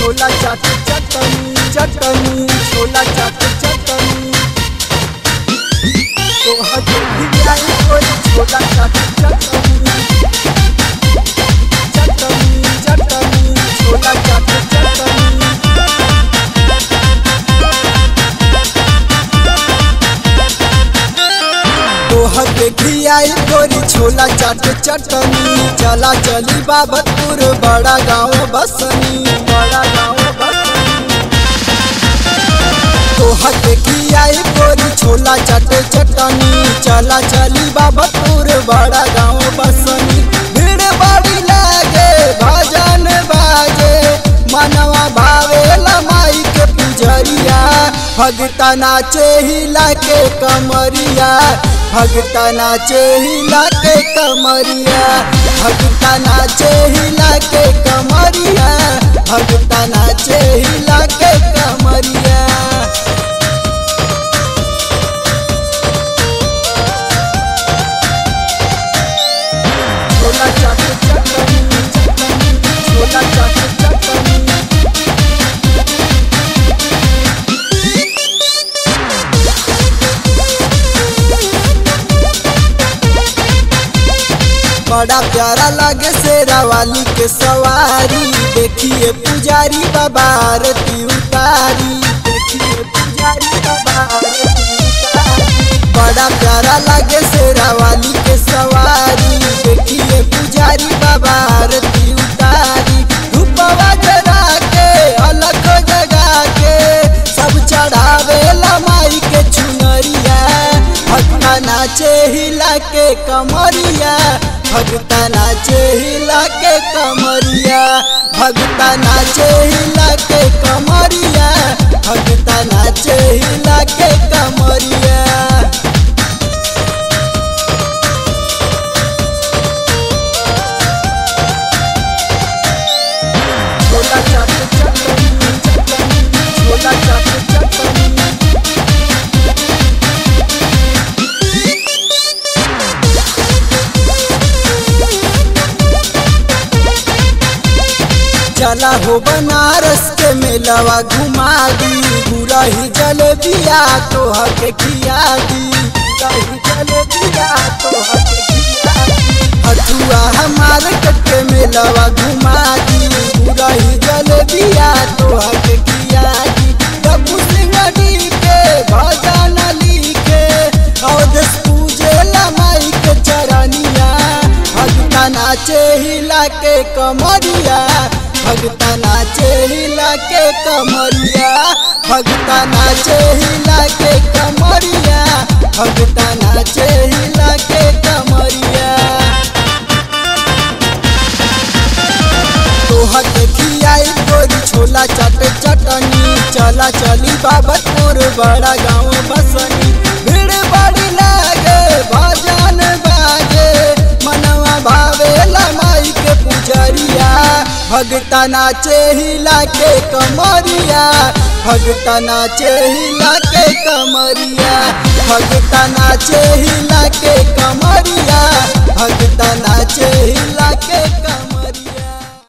छोला चाट चटनी चटनी छोला चाट चटनी तो हजे भी आई कोई छोला चाट चटनी चटनी चटनी छोला चाट चटनी तोहर देखी आई गोरी छोला चाट चटनी चला चली बाबतपुर बड़ा गाँव बसनी बड़ा गाँव बसनी तोहर देखी आई गोरी छोला चाट चटनी चला चली बाबतपुर बड़ा गाँव बसनी भीड़ बड़ी लागे भजन बाजे मनवा भावेला माई के पुजरिया भगता नाचे हिला के कमरिया भगता नाचे हिला के कमरिया भगता नाचे हिला के कमरिया भगता नाचे हिला के कमरिया छोला चाट चटनी छोला चाट चटनी बड़ा प्यारा लगे शेरा वाली के सवारी देखिए पुजारी बाबा आरती उतारी देखिए पुजारी बाबा आरती उतारी बड़ा प्यारा लगे शेरा वाली के सवारी देखिए पुजारी बाबा आरती उतारी धूपवा जरा के अलग जगा के सब चढ़ावे माई के चुनरिया भक्ता नाचे हिला के कमरिया भगता नाचे हिला के कमरिया भगता नाचे हिला के कमरिया भगता नाचे हिला के कमरिया छोला चाट चटनी छोला चाट चटनी चला हो बनारस के मेलवा घुमा दी पूरा ही जलेबिया तो हके खिया दी पूरा ही जलेबिया तो हके खिया दी हथुआ हमारे कट्टे मेलवा घुमा दी पूरा ही जलेबिया तो हके खिया दी डब्बू सिंगड़ी के भजन लिखे अवधेश पूजे माई के चरनिया भगता नाचे हिला के कमरिया भगता नाचे हिला के कमरिया भगता नाचे हिला के कमरिया भगता नाचे हिला के कमरिया तोहर देखी आई गोरी छोला चाट चटनी चला चली बाबतपुर बड़ा गाँव बसनी भीड़ बड़ी लागे भजन बाजे मनवा भावेला माई के पुजरिया भगता नाचे हिला के कमरिया भगता नाचे हिला के कमरिया भगता नाचे हिला के कमरिया भगता नाचे हिला के कमरिया